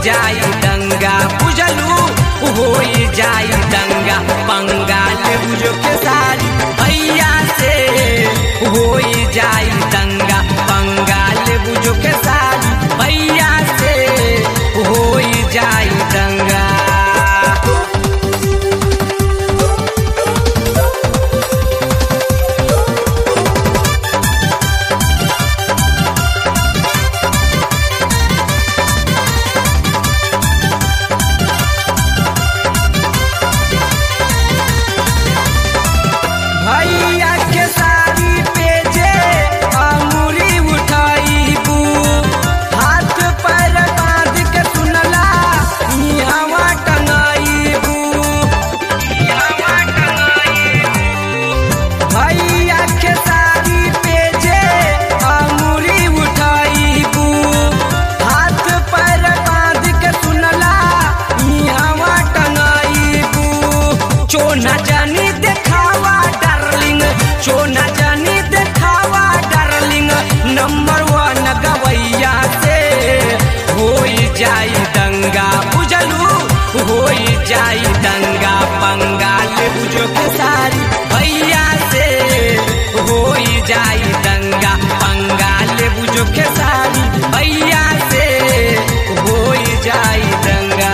जाई दंगा बुझलू होई जाई दंगा बंगाल बुझो के सारी भैया से होई जाई दंगा बंगाल बुझो के सारी भैया से होई जाई दंगा भैया के साड़ी पे जे अंगुरी उठाईबू हाथ पैर बांध के सुनला इहवा टंगाईबू इहवा टंगाईबू भैया के साड़ी पे जे अंगुरी उठाईबू हाथ पैर बांध के सुनला इहवा टंगाईबू चोना जानी देखावा डार्लिंग चोना जानी देखावा डार्लिंग नंबर वन गवैया से होई जाई दंगा बुझलू होई जाई दंगा बंगाल बुझो के सारी भैया से होई जाई दंगा बंगाल बुझो के सारी भैया से होई जाई दंगा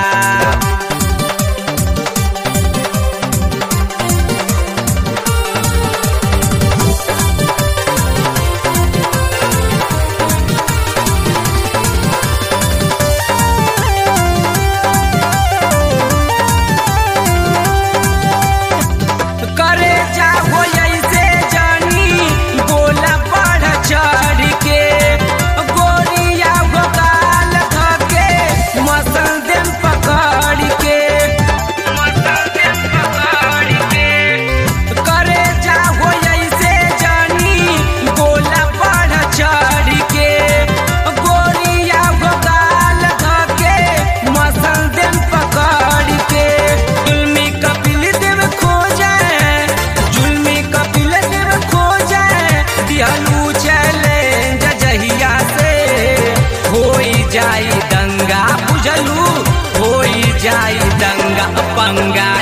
करे जा हो ऐसे जानी बोला बढ़ चढ़ के गोरिया हो गाल धके मसल देम पकड़ के मसल देम पकड़ के करे जा हो ऐसे जानी बोला बढ़ चढ़ के गोरिया हो गाल धके मसल देम पकड़ के जुल्मी कपिल देव खो जाए जुल्मी कपिल देव खो जाए दिहलू चले जहिया से होई जाई दंगा बुझलू होई जाई दंगा पंगा